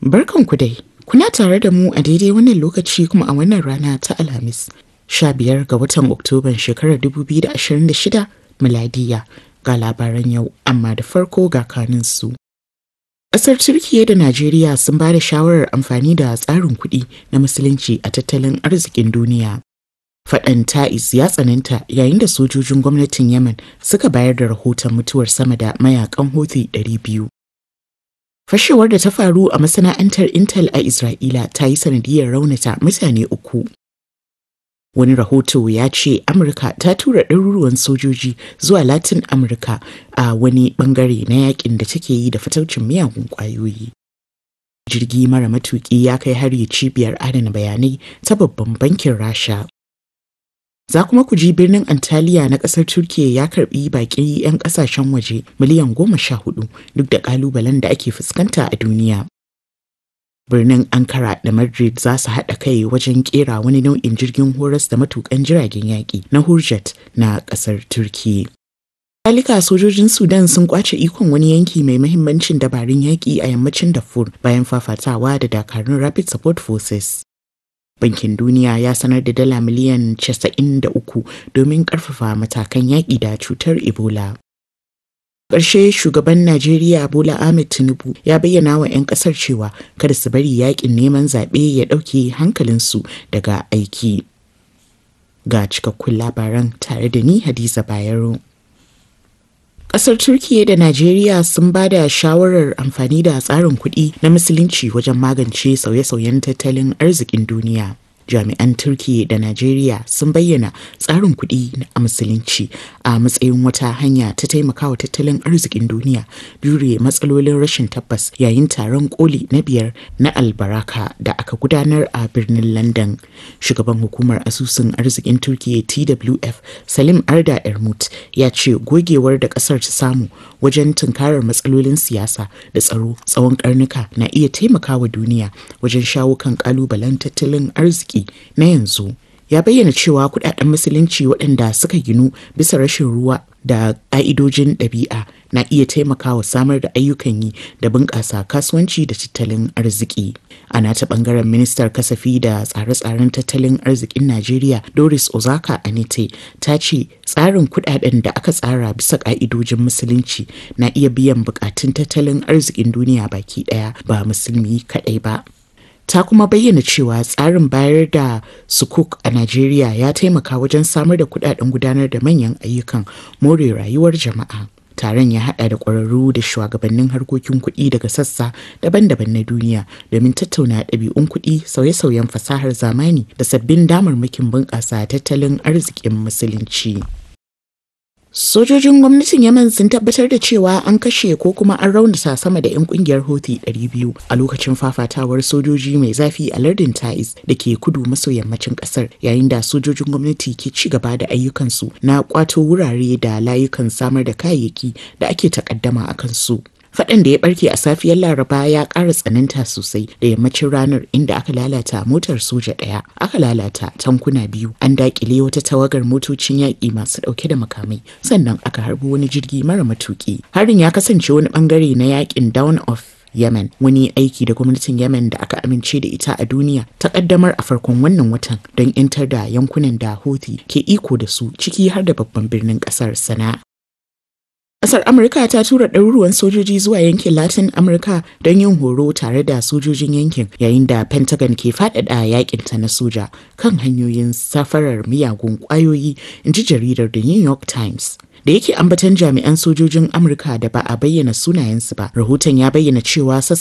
Barkanku dai, kuna tare da mu a daidai wannan lokaci kuma a wannan rana ta Alhamis, 15 ga watan Oktoban shekarar 2026 miladiya ga labaran yau, amma da farko ga kaninsu. Ƙasar Turkiyya da Najeriya sun ba da shawarar amfani da tsarin kuɗi na Musulunci a tattalin arzikin duniya. Faɗan ta'is ya tsananta yayin da sojojin gwamnatin Yemen suka bayar da rahoton mutuwar sama da mayakan Houthi 200. Fashewar da ta faru a masana'antar Intel a Isra'ila ta yi sanadiyar raunata mutane uku. Wani rahoto ya ce Amurka ta tura ɗaruruwan sojoji zuwa Latin Amurka a wani ɓangare na yakin da take yi da fataucin miyagun ƙwayoyi. Jirgi mara matuƙi ya kai hari cibiyar adana bayanai ta babban bankin Rasha. Za kuma ku ji birnin Antalya na ƙasar Turkiyya ya karɓi baƙi 'yan ƙasashen waje miliyan goma sha hudu duk da ƙalubalen da ake fuskanta a duniya. Birnin Ankara da Madrid za su haɗa kai wajen ƙera wani nau'in jirgin horas da matuƙan jiragen yaƙi na Hurjet na ƙasar Turkiyya. Halika sojojin Sudan sun kwace ikon wani yanki mai mahimmancin dabarun yaƙi a yammacin Darfur bayan fafatawa da dakarun Rapid Support Forces. Bankin Duniya ya sanar da dala miliyan 93 domin ƙarfafa matakan yaƙi da cutar Ebola. Ƙarshe shugaban Najeriya Bola Ahmed Tinubu ya bayyana wa 'yan ƙasar cewa kada su bari yaƙin neman zaɓe ya ɗauke hankalinsu daga aiki. Ga cikakkun labaran tare da ni Hadiza Bayero. Ƙasar Turkiyya da Najeriya sun ba da shawarar amfani da tsarin kuɗi na Musulunci wajen magance sauye-sauyen tattalin arzikin duniya. Jami'an Turkiyya da Najeriya sun bayyana tsarin kuɗi a Musulunci a matsayin wata hanya ta taimakawa tattalin arzikin duniya jure matsalolin rashin tabbas yayin taron koli na biyar na albaraka da aka gudanar a birnin London. Shugaban hukumar asusun arzikin Turkiyya TWF Salim Arda Ermut ya ce gogewar da ƙasar ta samu wajen tunkarar matsalolin siyasa da tsaro tsawon karnuka na iya taimakawa duniya wajen shawo kan kalubalen tattalin arziki na yanzu ya bayyana cewa kudaden musulunci waɗanda suka ginu bisa rashin ruwa da ƙa'idojin ɗabi'a na iya taimakawa samar da ayyukan yi da bunƙasa kasuwanci da tattalin arziki. A nata ɓangaren ministar kasafi da tsare-tsaren tattalin arzikin Najeriya Doris Ozaka Anite ta ce tsarin kuɗaɗen da aka tsara bisa ƙa'idojin musulunci na iya biyan buƙatun tattalin arzikin duniya baki ɗaya ba musulmi kaɗai ba. ta kuma bayyana cewa tsarin bayar da sukuk a Najeriya ya taimaka wajen samar da kudaden gudanar da manyan ayyukan more rayuwar jama'a. Taron ya hada da ƙwararru da shugabannin harkokin kuɗi daga sassa daban-daban na duniya domin tattauna ɗabi'un kuɗi sauye-sauyen fasahar zamani da sabbin damarmakin bunƙasa tattalin arzikin musulunci. Sojojin gwamnatin Yemen sun tabbatar da cewa an kashe ko kuma an raunata sama da 'yan kungiyar Houthi 200 a lokacin fafatawar sojoji mai zafi a lardin Taiz da ke kudu maso yammacin kasar yayin da sojojin gwamnati ke ci gaba da ayyukansu na kwato wurare da layukan samar da kayayyaki da ake takaddama a kansu. Faɗan da ya barke a safiyar Laraba ya ƙara tsananta sosai da yammacin ranar inda aka lalata motar soja ɗaya, aka lalata tankuna biyu, an daƙile wata tawagar motocin yaƙi masu ɗauke da makamai, sannan aka harbi wani jirgi mara matuƙi. Harin ya kasance wani ɓangare na yaƙin Down of Yemen wani aiki da gwamnatin Yemen da aka amince da ita a duniya ta kaddamar a farkon wannan watan don 'yantar da yankunan da Houthi ke iko da su ciki har da babban birnin ƙasar Sana'a. Ƙasar Amurka ta tura ɗaruruwan sojoji zuwa yankin Latin Amurka don yin horo tare da sojojin yankin yayin da Pentagon ke faɗaɗa yakin ta na soja kan hanyoyin safarar miyagun ƙwayoyi, in ji jaridar The New York Times. da yake ambatan jami'an sojojin amurka da ba a bayyana sunayensu ba rahoton ya bayyana cewa